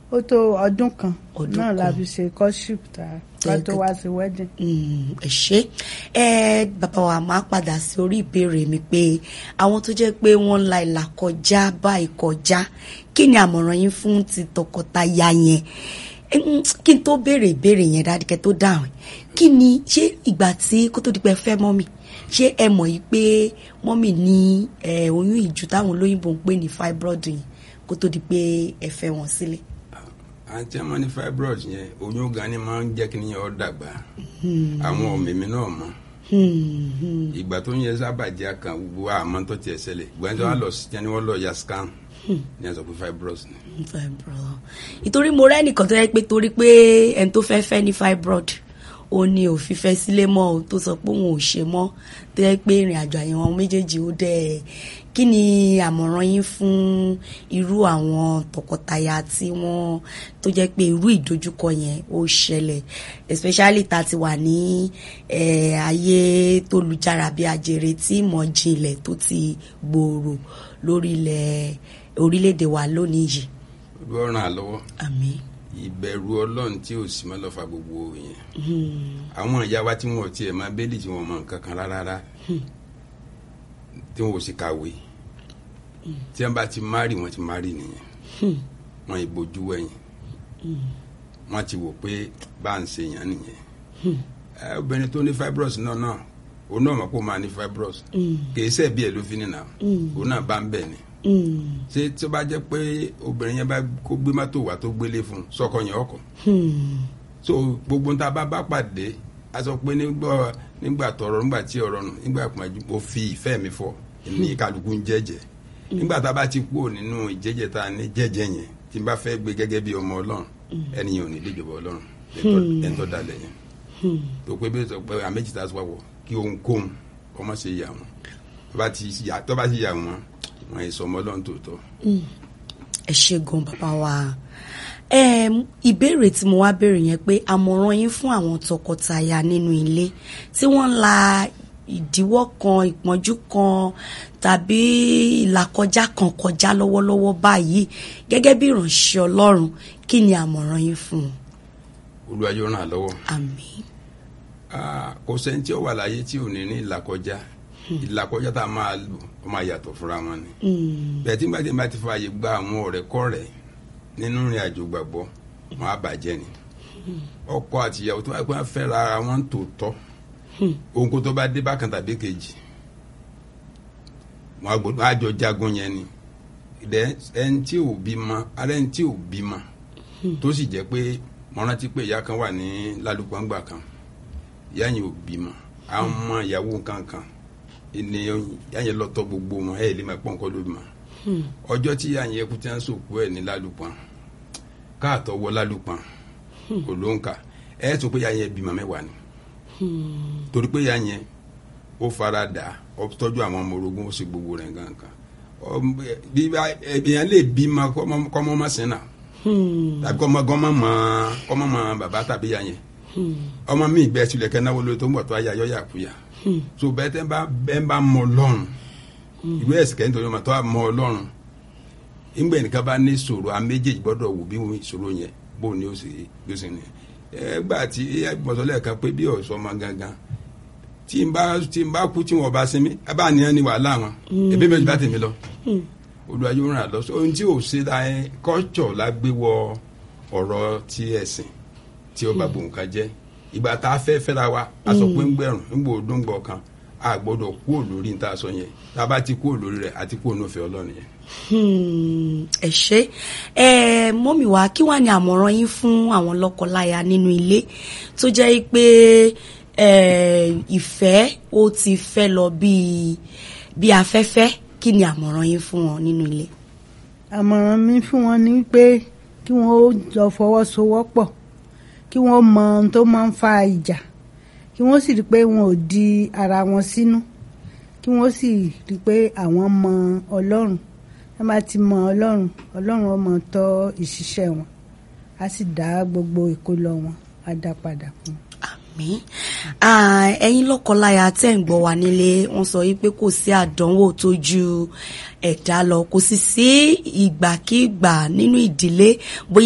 ó tó ọdún kan Ọdún náà la kan. fi ṣe courtship tá ká tó wá sí wedding. Mm, ẹ ṣé ẹ bàbá wa máa padà sí orí ìbéèrè mi pé àwọn tó jẹ́ pé wọ́n la ìlà kọjá báyìí kọjá kí ni àmọ̀ràn yín fún ti tọkọtaya yẹn Ẹ, mm, kí n tó béèrè ìbéèrè yẹn dáadìkẹ́ tó dáhùn kí ni ṣé ìgbà tí kó tó di pé ẹ fẹ́ mọ́mì ṣé ẹ mọ̀ yìí pé mọ́mì ní ẹ, oyún ìju táwọn olóyìnbó ń pè ní fibroid yìí kó tó di pé ẹ fẹ́ wọn sílẹ̀. àti ẹmọ ní fibroid yẹn oyún gan ni máa ń jẹ́ kí nìyẹn ó dàgbà àwọn ọ̀mìmí náà mọ̀ Hmm, hmm. ìgbà tó ń yẹ sábàjẹ́ kan gbogbo àmọ́ tó tiẹ̀ ṣẹlẹ̀ ìgbà tí wọ́n lọ sí tí wọ́n lọ ya scan ní ẹ̀sọ́ pé fibroid ni. fibroid ìtorí mo rẹ́ nìkan tó yẹ pé torí pé ẹni tó fẹ́ fẹ́ ní fibroid ó ní òfin fẹ́ sílé mọ́ o tó sọ pé òun ò ṣe mọ́ tó yẹ pé ìrìn àjò àyẹ̀wò méjèèjì ó dẹ̀ kí ni àmọ̀ràn yín fún irú àwọn tọkọtaya tí wọ́n tó jẹ́ pé irú ìdojúkọ yẹn ó ṣẹlẹ̀ especially tá a ti wà ní eh, ayé tó lujára bí ajere tí ìmọ̀ jinlẹ̀ tó ti gbòòrò lórí ilẹ̀ orílẹ̀-èdè wa lónìí yìí olú ọ̀ràn àlọ́wọ́ àmín ìbẹ̀rù ọlọ́run tí ò sí mọ́ lọ́fà gbogbo yẹn àwọn ìyá wa tí wọn ò tiẹ̀ máa bẹ́ẹ̀lì tí wọn mọ nǹkan kan rárá tí wọn ò sì kàwé tí wọn bá ti márì wọn ti márì nìyẹn wọn ìbojú wẹ̀yìn wọn ti wò pé bá ń ṣe yàn nìyẹn ẹ obìnrin tó ní fibroid náà náà òun náà mọ̀ pé ó máa ní fibroid kìí ṣe bí ẹ̀ ló fi nìyà òun náà bá ń bẹ̀ ni Mm, ṣé tí ó bá jẹ́ pé obìnrin yẹn bá kó gbé mọ́tò wá tó gbélé fún un sọ́kọ yẹn ọkọ̀ hmm, so gbogbo ń ta bá bá pàdé a sọ pé nígbà nígbà tọrọ nígbà tí ọ̀rọ̀ nù nígbà ìpọ́njú mo fi ìfẹ́ mi fọ ní kálukú ń jẹ́jẹ́ nígbà tá a bá ti kúrò nínú ìjẹ́jẹ́ tá a ní jẹ́jẹ́ yẹn tí n bá fẹ́ gbé gẹ́gẹ́ bí ọmọ ọlọ́run ẹni yẹn ò ní déjọba ọlọ́run ẹni tó dalẹ̀ yẹn hmm. tó pé bí sọ pé àméjì tá a sọ wọ̀ kí ohunkóhun ọmọ ṣe yà wọn tó bá ti yà tó bá ti yà wọn wọn yìí sọ ọmọ ọlọ́run tòótọ́. ẹ ṣe gan bàbá wa Em, ìbéèrè tí mo wá béèrè yẹn pé àmọ̀ràn yín fún àwọn tọkọtaya nínú ilé tí wọ́n ń la ìdíwọ́ kan ìpọ́njú kan tàbí ìlàkọjá kan kọjá lọ́wọ́lọ́wọ́ báyìí gẹ́gẹ́ bí ìránṣẹ́ Ọlọ́run kí ni àmọ̀ràn yín fún un olúwa yóò ràn án lọ́wọ́ àmín Ah, kò sẹ́ni tí ó wà láyé tí ò ní ní ìlàkọjá ìlàkọjá tá a máa lò ó máa yàtọ̀ fúnra wọn ni Mm, bẹ́ẹ̀ tí gbàdé bá ti fààyè gba àwọn ọ̀rẹ́ kọ́rẹ́ nínú ìrìn àjò gbàgbọ́ wọn á bàjẹ́ ni ọkọ àti ìyàwó tó bá gbọ́n fẹ́ra ara wọn tòótọ́ ohun kó tó bá dé bákan tàbí kejì wọn á gbọ́dọ̀- wọn á jọ jagun yẹn ni dẹ ẹni tí ò bímọ ara ẹni tí ò bímọ tó sì jẹ́ pé mo rántí pé ìyá kan wà ní lálùpàǹgbà kan ìyá yẹn ò bímọ àwọn ọmọ ìyàwó kankan ni ìyá yẹn lọ tọ́ gbogbo wọn ẹ lè máa pọ̀ nǹkan ló bímọ hmm, ọjọ́ tí ìyá yẹn kú tí wọ́n sòkú ẹ̀ ní lálùpàn káàtọ́ wọ lálùpàn kò ló ń kà ẹ̀ tún pé ìyá yẹn bímọ mẹ́wàá ni hmm, torí pé ìyá yẹn ó fara dà ó tọ́jú àwọn ọmọ orogún ó sì gbogbo rẹ̀ gangan Ọm- bí bá- èèyàn lè bímọ kọ́mọ- kọ́mọ má sìn náà hmm, tàbí kọ́mọ gọ́mọ mọ kọ́mọ mọ bàbá tàbí ìyá yẹn hmm, ọmọ mi bẹ́ẹ̀ tilẹ̀ kẹ́ náwó lórí tó ń bọ̀ tó ayé ayọ́ yàkúyà hmm. so bẹ́ẹ̀ tẹ́ bá bẹ́ẹ̀ bá mọ ọlọ́run ìwé ẹ̀sìn kẹ́hìn tó yọ ọmọ tó bá mọ ọlọ́run ìgbẹ́ nìkan bá ní ìṣòro a méjèèjì gbọ́dọ̀ wò bí ìṣòro yẹn bó ni ó sì bí ó sì ní. ẹ gbà tí gbọ́dọ̀ kan pé bí ọ̀sọ́ ọmọ gangan tí n bá tí n bá kú tí wọn bá sinmi ẹ bá nìyẹn ní wàhálà wọn ẹbí méjì bá tèmi lọ Olúwa yóò ràn án lọ ohun tí ò ṣe la ẹ kọ́jọ̀ la gbé wọ ọ̀rọ̀ ti ẹ̀sìn tí ó bá gbòǹkan jẹ́ ìgbà tá a fẹ́ fẹ́ra wa a sọ pé ń gbẹ̀rùn ń gbò ó dóńgbọ̀ kan a gbọ́dọ̀ kú olórí ní tá a sọ yẹn tá a bá ti kú olórí rẹ̀ àti kú onófẹ́ ọlọ́run yẹn. Hmm, ẹ ṣé ẹ mọ́mì wá kí wàá ní àmọ̀ràn yín fún àwọn lọ́kọláya nínú ilé tó jẹ́ pé ẹ, ìfẹ́ ó ti fẹ́ lọ bíi bí afẹ́fẹ́ kí ni àmọ̀ràn yín fún wọn nínú ilé. àmọ̀ràn mi fún wọn ni pé kí wọ́n ó jọ fọwọ́sowọ́pọ̀ kí wọ́n mọ ohun tó máa ń fa ìjà kí wọ́n sì rí i pé wọn ò di ara wọn sínú kí wọ́n sì rí i pé àwọn mọ ọlọ́run wọ́n bá ti mọ ọlọ́run ọlọ́run ó máa tọ́ ìṣiṣẹ́ wọn á sì dá gbogbo ìkólọ wọn á dá padà fún wọn. àmín Ah, ẹ̀yin lọ́kọláya tẹ́ ń gbọ́ wa nílé wọ́n sọ yìí pé kò sí àdánwò tó ju ẹ̀dá lọ kò sì sí ìgbàkígbà nínú ìdílé bóyá